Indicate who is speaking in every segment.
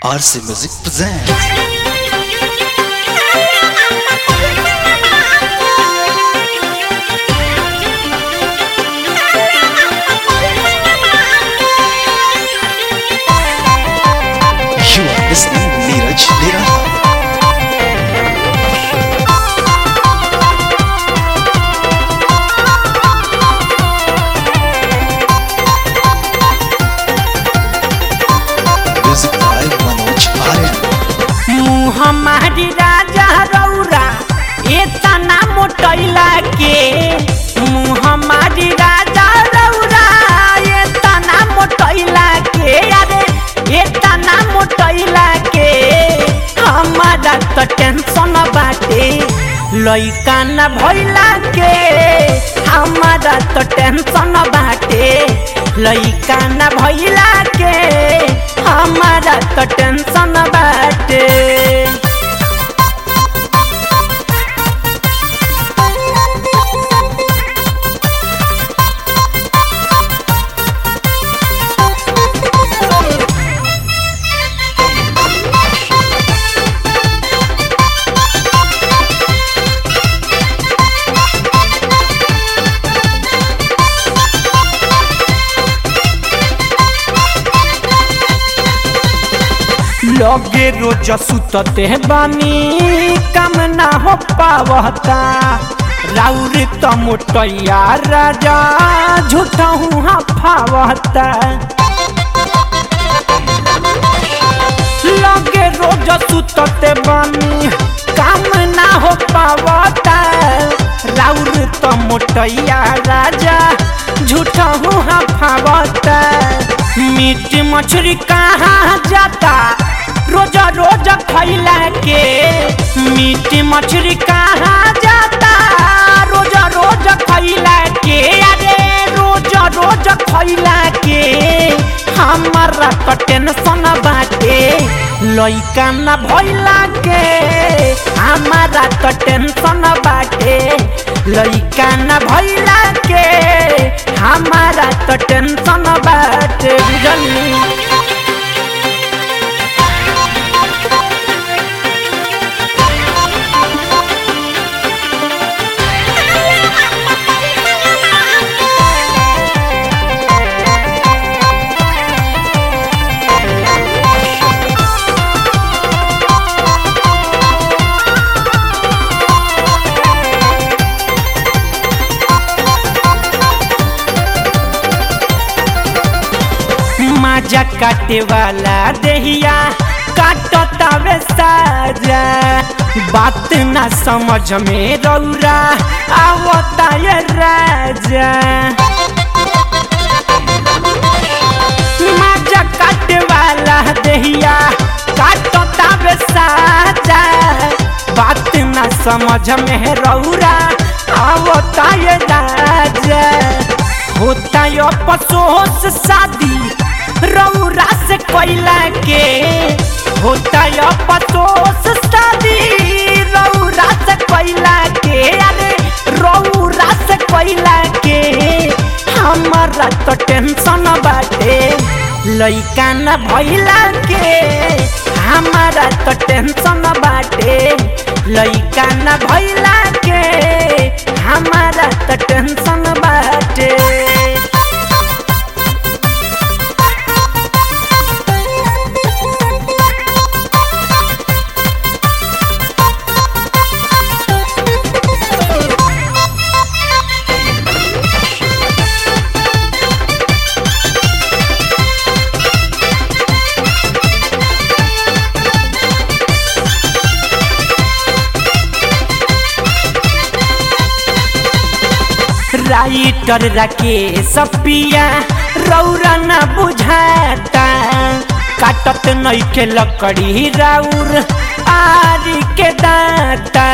Speaker 1: RC Music presents. You are listening Neeraj Niraha. Music by Manoj Aryan.
Speaker 2: हमारी राजा रौरा एतना मोटैला के हमारी राजा रौरा एतना मोटैला के अरे एतना मोटैला के हमारा तो टेंशन बाटे लइका न भइला के हमारा तो टेंशन बाटे लइका न भइला के हमारा तो टेंशन बाटे लगे रोज सुतते बानी कम ना हो पावता राउर तो मोटैया राजा झूठा हूँ फावता लगे रोज सुतते बानी काम ना हो पावता राउर तो मोटैया राजा झूठा हूँ फावता मीट मछली कहाँ जाता रोज रोज खैला के मीट मछली कहाँ जाता रोज रोज खैला के अरे रोज रोज खैला के हमारा तो टेंशन बाटे लइका न भइला के हमारा तो टेंशन बाटे लइका न भइला के हमारा तो टेंशन बाटे बुझली मजा काटे वाला देहिया काटता वे साजा बात ना समझ में रौरा आवता ये राजा मजा काटे वाला देहिया काटता वे साजा बात ना समझ में रौरा आवता ये राजा होता यो अफसोस शादी रौरा से कोयला के होता यो अफसोस शादी रौरा से कोयला के अरे रौरा से कोयला के हमारा तो टेंशन बाटे लइका न भइला के हमारा तो टेंशन बाटे लइका न भइला के हमारा तो टेंशन बाटे राइटर राकेश पिया रौरा न बुझाता काटत नइखे लकड़ी राउर आरी के दाता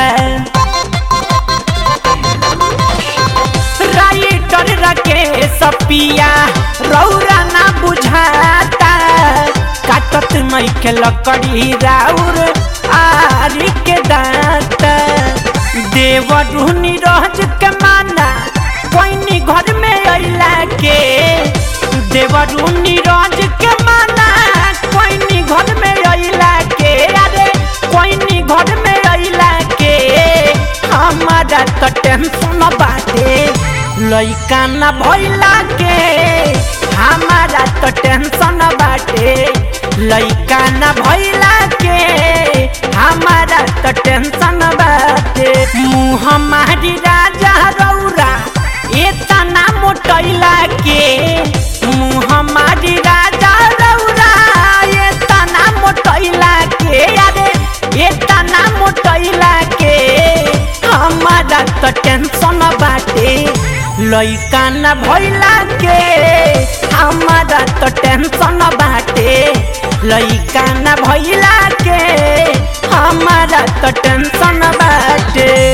Speaker 2: राइटर राकेश पिया रौरा न बुझाता काटत नइखे लकड़ी राउर आरी के दाता देवरू नीरज के माना कोई घर में अइला के देवरू नीरज के माना कोई घर में अइला त टेंशन बाटे लइका न भइला के हमारा त टेंशन बाटे लइका न भइला के हमारा त टेंशन बाटे मुँह हमारी राजा रौरा एतना मोटैला के मुँह हमारी राजा रौरा एतना मोटैला के अरे एतना मोटैला के हमारा त टेंशन बाटे लइका न भइला के हमारा त टेंशन बाटे लइका न भइला के हमारा त टेंशन बाटे